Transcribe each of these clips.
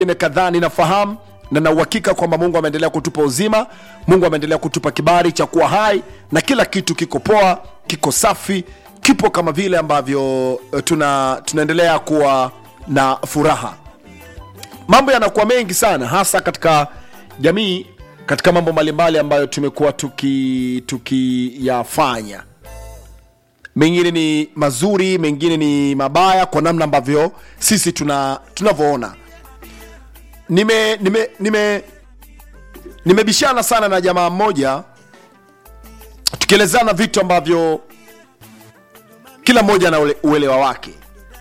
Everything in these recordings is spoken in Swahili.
mengine kadhaa ninafahamu na na uhakika kwamba mungu ameendelea kutupa uzima mungu ameendelea kutupa kibali cha kuwa hai na kila kitu kiko poa kiko safi kipo kama vile ambavyo eh, tuna tunaendelea kuwa na furaha mambo yanakuwa mengi sana hasa katika jamii katika mambo mbalimbali ambayo tumekuwa tukiyafanya tuki tukiyafanya. mengine ni mazuri mengine ni mabaya kwa namna ambavyo sisi tuna tunavyoona nime nime nime nimebishana sana na jamaa mmoja tukielezana vitu ambavyo kila mmoja ana ule- uelewa wake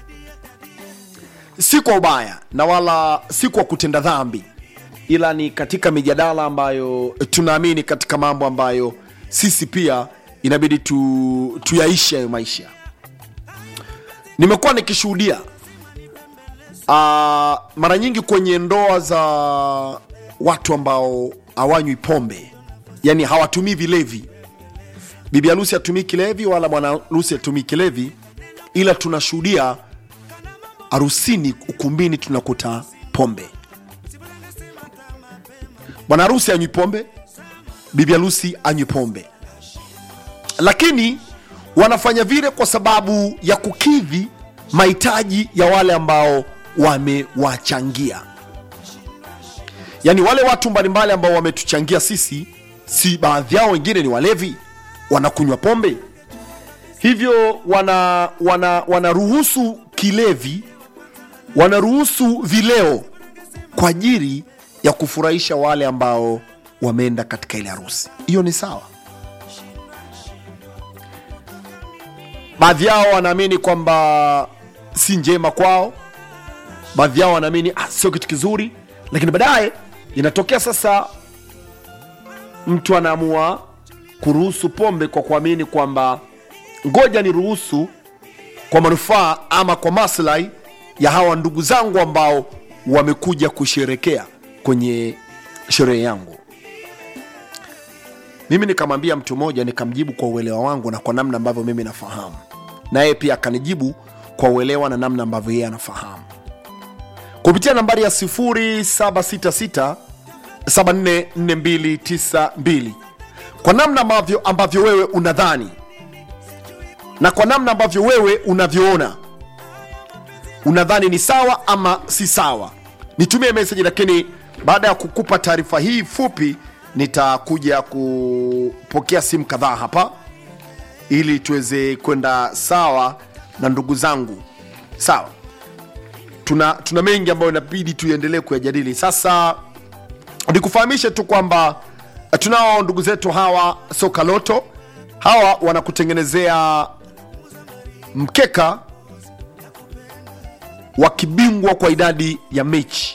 si kwa ubaya na wala si kwa kutenda dhambi ila ni katika mijadala ambayo tunaamini katika mambo ambayo sisi pia inabidi tu, tuyaishi hayo maisha nimekuwa nikishuhudia uh, mara nyingi kwenye ndoa za watu ambao hawanywi pombe yani hawatumii vilevi bibi harusi hatumii kilevi wala bwana harusi hatumii kilevi ila tunashuhudia harusini ukumbini tunakuta pombe bwana harusi anywi pombe bibi harusi anywi pombe lakini wanafanya vile kwa sababu ya kukidhi mahitaji ya wale ambao wamewachangia yaani wale watu mbalimbali ambao wametuchangia sisi si baadhi yao wengine ni walevi wanakunywa pombe hivyo wana wana wanaruhusu kilevi wanaruhusu vileo kwa ajili ya kufurahisha wale ambao wameenda katika ile harusi hiyo ni sawa baadhi yao wanaamini kwamba si njema kwao baadhi yao wanaamini ah, sio kitu kizuri lakini baadaye inatokea sasa mtu anaamua kuruhusu pombe kwa kuamini kwamba ngoja ni ruhusu kwa manufaa ama kwa maslahi ya hawa ndugu zangu ambao wamekuja kusherekea kwenye sherehe yangu mimi nikamwambia mtu mmoja nikamjibu kwa uelewa wangu na kwa namna ambavyo mimi nafahamu na yeye pia akanijibu kwa uelewa na namna ambavyo yeye anafahamu kupitia nambari ya 0766 744292 kwa namna ambavyo, ambavyo wewe unadhani na kwa namna ambavyo wewe unavyoona unadhani ni sawa ama si sawa nitumie meseji lakini baada ya kukupa taarifa hii fupi nitakuja kupokea simu kadhaa hapa ili tuweze kwenda sawa na ndugu zangu sawa tuna, tuna mengi ambayo inabidi tuendelee kuyajadili sasa nikufahamishe tu kwamba eh, tunao ndugu zetu hawa soka loto hawa wanakutengenezea mkeka wa kibingwa kwa idadi ya mechi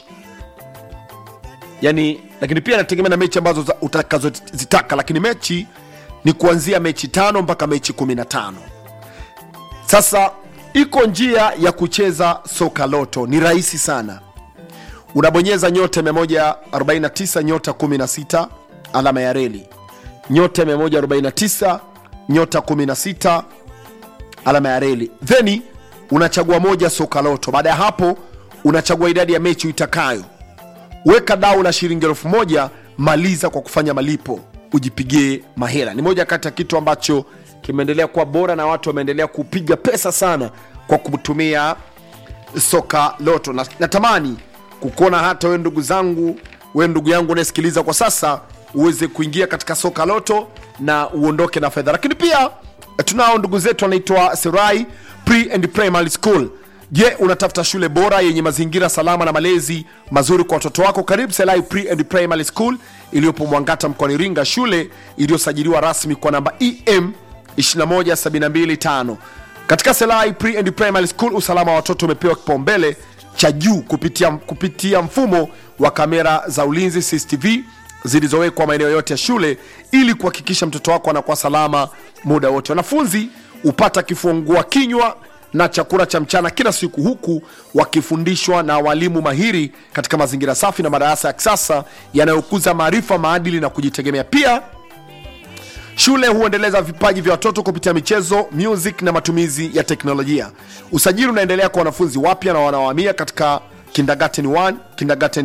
yani lakini pia inategemea na mechi ambazo za- utakazozitaka lakini mechi ni kuanzia mechi tano mpaka mechi 15 sasa iko njia ya kucheza soka loto ni rahisi sana unabonyeza nyota 149 nyota 16 alama ya reli nyota 149 nyota 16 alama ya reli theni unachagua moja soka loto baada ya hapo unachagua idadi ya mechi uitakayo weka dau la shilingi elfu moja maliza kwa kufanya malipo ujipigie mahela ni moja kati ya kitu ambacho kimeendelea kuwa bora na watu wameendelea kupiga pesa sana kwa kutumia soka loto na, natamani kukuona hata we ndugu zangu we ndugu yangu unayesikiliza kwa sasa uweze kuingia katika soka loto na uondoke na fedha lakini pia tunao ndugu zetu wanaitwa serai pre and primary school je unatafuta shule bora yenye mazingira salama na malezi mazuri kwa watoto wako karibu selai pre and primary school iliyopo mwangata mkoani iringa shule iliyosajiliwa rasmi kwa namba em 21725 katika selai pre and primary school usalama wa watoto umepewa kipaumbele cha juu kupitia, kupitia mfumo wa kamera za ulinzi cctv zilizowekwa maeneo yote ya shule ili kuhakikisha mtoto wako anakuwa salama muda wote wanafunzi hupata kifungua kinywa na chakula cha mchana kila siku huku wakifundishwa na walimu mahiri katika mazingira safi na madarasa ya kisasa yanayokuza maarifa maadili na kujitegemea pia shule huendeleza vipaji vya watoto kupitia michezo music na matumizi ya teknolojia usajili unaendelea kwa wanafunzi wapya na wanaohamia katika kindergarten 1 kindergarten